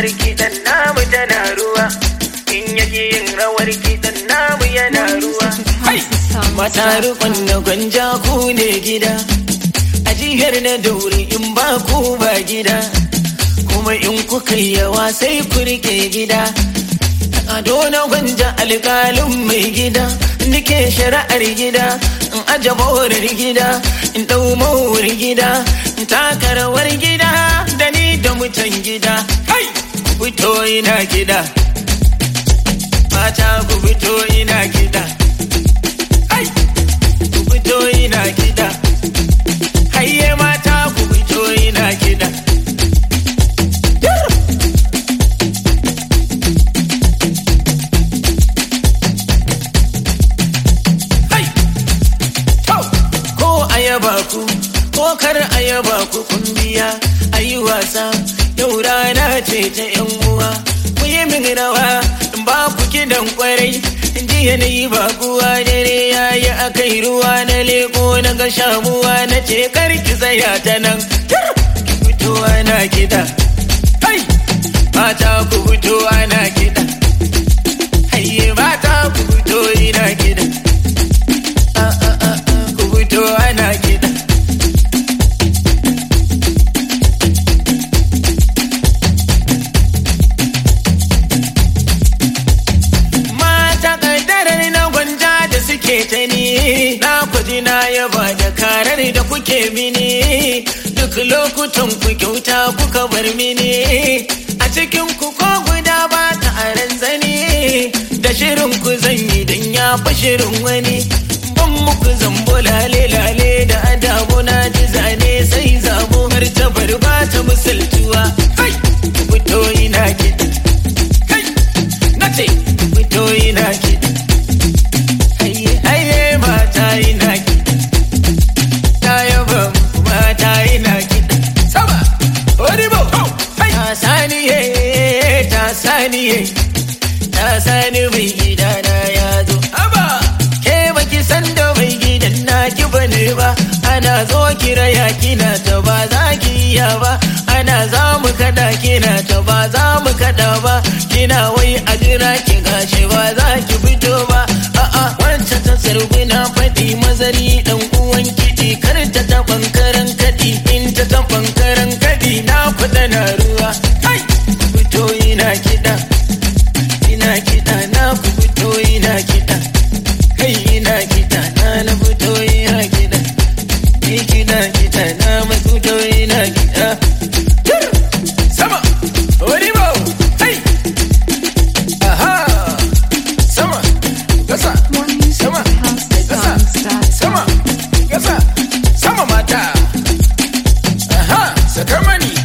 rawar kiɗan namu tana ruwa in yaji yin rawar kiɗan namu yana ruwa mata rukun na gwanja ku ne gida a jihar na dauri in ba ku ba gida kuma in kuka yi yawa sai ku rike gida ado na gwanja alƙalin mai gida nike shari'ar gida in aje borar gida in ɗau mawar gida in taka rawar gida da ni da mutan gida kai ku fito ina gida mata ku fito ina gida kai ku fito ina gida hayye mata ku fito ina gida Hai! Tau! Ko a yaba ku, ko kar a yaba ku kun biya, a yi wasa, yau rana ce ta ‘yan uwa. Ku yi min rawa, in ba ku kidan kwarai, in ji yanayi ba kuwa dare ya yi a kai ruwa na leko na ga shamuwa na ce kar ki tsaya ta nan. Tar! Ki fito ana kiɗa. Hai! Mata ku fito ana kiɗa. Hayye mata ku fito ina kiɗa. ku fito ana kiɗa. Mata ƙaddarar na gwanja da suke ta ni, na kwaji na yaba da karar da kuke mini, duk lokutan ku kyauta kuka bar mini, a cikin ku ko guda ba ta aran zane, da shirin ku zan yi don ya fi shirin wani. Ban muku zambo lale lale da adabu na ji zane sai zabo har ta bar ba ta misaltuwa. Kai, ku fito ina kiɗa. Kai, na ce, ku fito ina kiɗa. Haye, haye mata ina kiɗa. Ta yaba muku mata ina kiɗa. Sama, oribo, ta saniye, ta saniye. Ta sani mai gidana ya zo. Aba, ke baki san da mai gidan naki bane ba. Ana zo kira ya kina ta ba za ki iya ba. Ana za mu kada kina ta ba za mu kada ba. Kina wai a jira ki gashi ba za ki fito ba. A'a wancan ta sarguna faɗi mazari dan uwan kiɗi kar ta taɓan karan kaɗi in ta taɓan karan kaɗi na kuɗa na ruwa. Kai, fito ina kiɗa. ina kiɗa na ku fito ina kiɗa kai ina kiɗa na na fito ina kiɗa ni kiɗa kiɗa na ma fito ina kiɗa Tur! sama oribo hey aha sama gasa sama gasa sama gasa sama mata aha saka mani